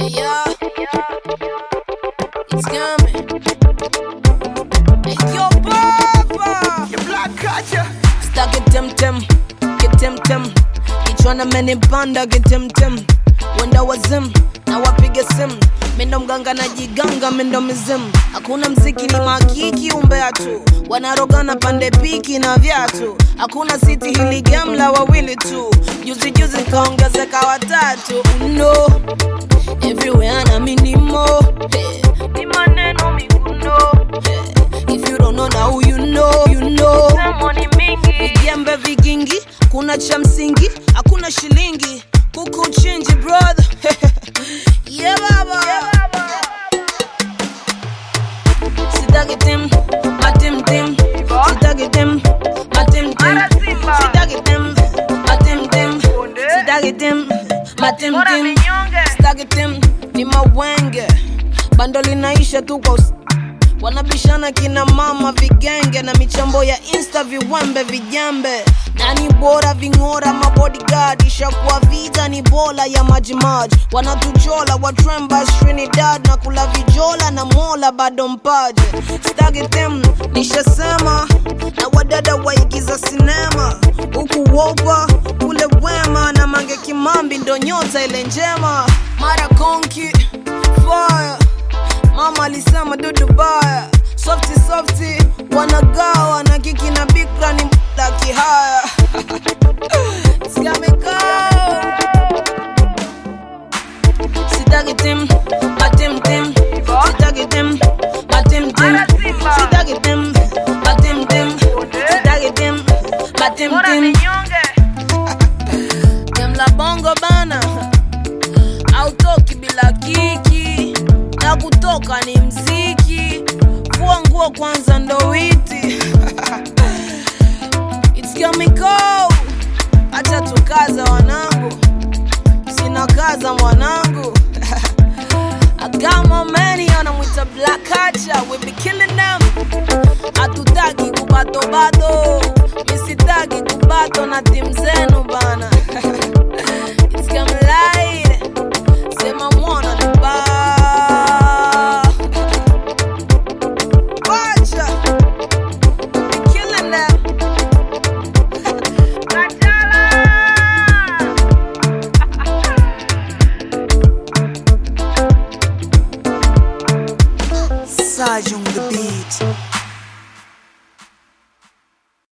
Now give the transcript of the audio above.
Yeah, it's coming. Hey, yo, Papa. Your black culture. Stuck it tem tem, get tem tem. Kichwana menipanda kitem tem. Wenda wazim na wapige simu mindo mganga na jiganga mindo mizimu hakuna mziki ni makiki umbea tu wanarogana pande piki na vyatu hakuna siti hili gamla wawili tu juzi juzi kaongezeka watatu no everywhere na minimo hey. ni maneno miguno hey. if you don't know now you know you know vijembe vigingi kuna cha msingi hakuna shilingi kuku chinji brother yeah baba sitaki tim matim tim sitaki tim matim tim sitaki tim matim tim sitaki tim matim tim sitaki tim ni mawenge bando linaisha tu kwa us- wanabishana kina mama vigenge na michambo ya insta viwembe vijembe nani bora ving'ora mabodyguard ishakuwa vita ni bola ya majimaji wanatuchola watremba trinidad na kula vijola na mola bado mpaje stagi tem nishasema na wadada waigiza sinema huku wopa kule wema na mange kimambi ndo nyota ile njema mara konki fire mama alisema dudu baya softi softi wanagawa na kiki na bikra ni mda kihaya siamekao sitaki tim matim tim sitaki tim matim tim sitaki tim matim tim sitaki tim matim tim Demla bongo bana autoki bila kiki na kutoka ni mziki fua nguo kwanza ndo witi It's chemical acha tukaza wanangu sina kaza mwanangu agama meni anamwita black culture we be killing them hatutaki kubatobato misitaki kubato na timu zenu bana